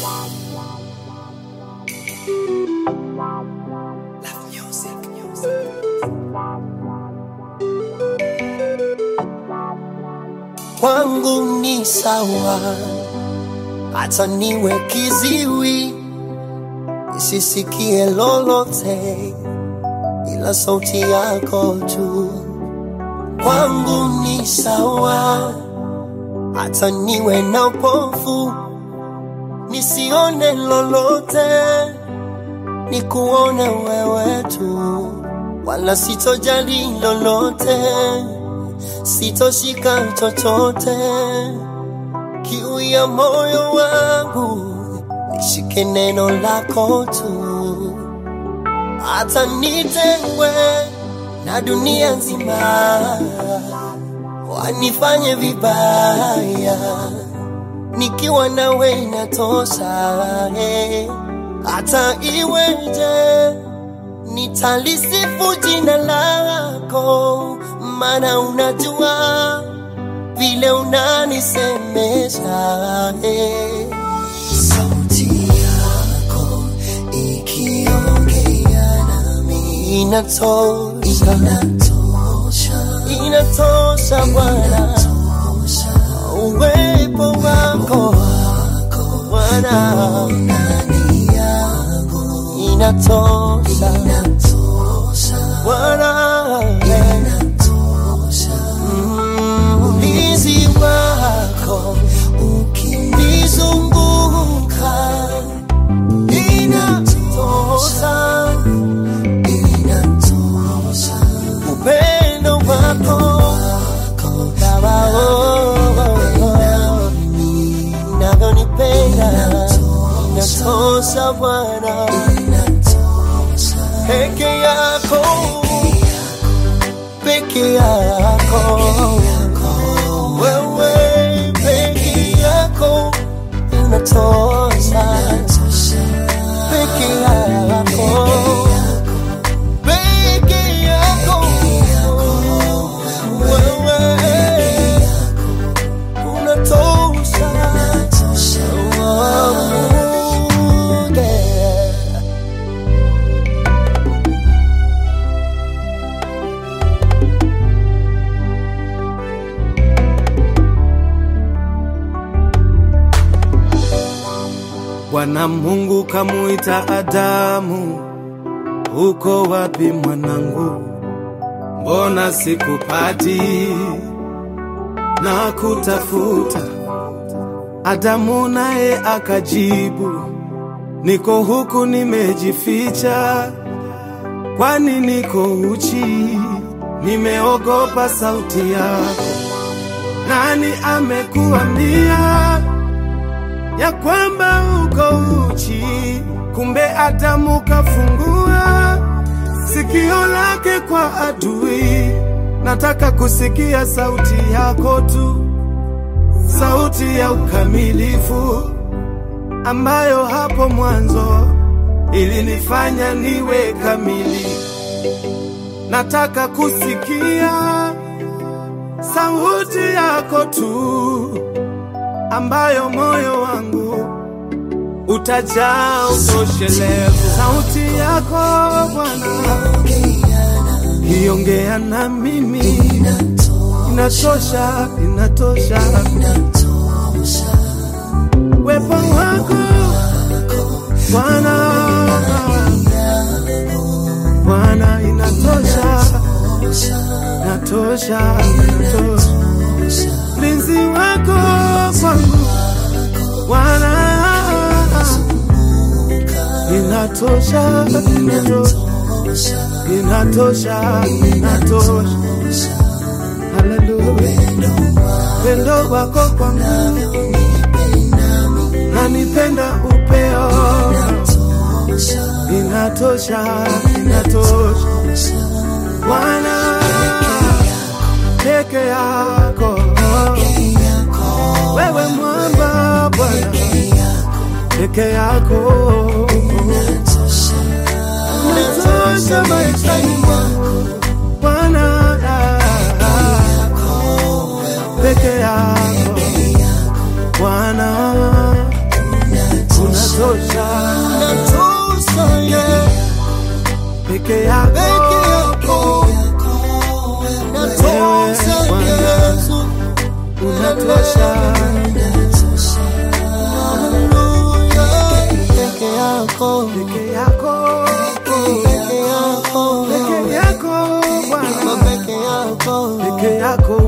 kwangu ni sawa, hata niwe kiziwi nisisikie lolote, ila sauti yako tu. Kwangu ni sawa, hata niwe na upofu nisione lolote, nikuone wewe tu, wala sitojali lolote sitoshika chochote. Kiu ya moyo wangu nishike neno lako tu, hata nitengwe na dunia nzima, wanifanye vibaya, nikiwa nawe inatosha. eh. Hata iweje nitalisifu jina lako, maana unajua vile unanisemesha. eh. Sauti yako ikiongea nami inatosha, inatosha, inatosha Bwana, uwepo wako Bwana inatosha, Bwana Mm, ulinzi wako ukinizunguka inatosha, upendo wako Baba, oh, oh, oh, unavyonipenda inatosha Bwana, peke yako peke yako wewe peke yako unatosha peke yako peke yako wewe unatosha Oh, yeah. Bwana Mungu kamuita Adamu, uko wapi mwanangu? Mbona sikupati na kutafuta? Adamu naye akajibu, niko huku nimejificha, kwani niko uchi, nimeogopa sauti yako. Nani amekuambia ya kwamba uko uchi? Kumbe Adamu kafungua sikio lake kwa adui. Nataka kusikia sauti yako tu, sauti ya ukamilifu ambayo hapo mwanzo ilinifanya niwe kamili. Nataka kusikia sauti yako tu ambayo moyo wangu utajaa utoshelevu. Sauti yako Bwana iongea na mimi, inatosha, inatosha. Wepo wako Bwana, Bwana inatosha, inatosha, inatosha. Mlinzi wako kwangu Bwana, inatosha, inatosha, inatosha, inatosha. Haleluya, pendo wako kwangu nanipenda upeo, inatosha, inatosha. Bwana peke yako, wewe mwamba Bwana peke yako unatosha maishani mwangu Bwana peke yako Bwana unatosha yako Natosha Wewe, Yesu, unatosha. haleluya. Peke yako, Peke yako, peke yako, peke yako Bwana, peke yako. peke yako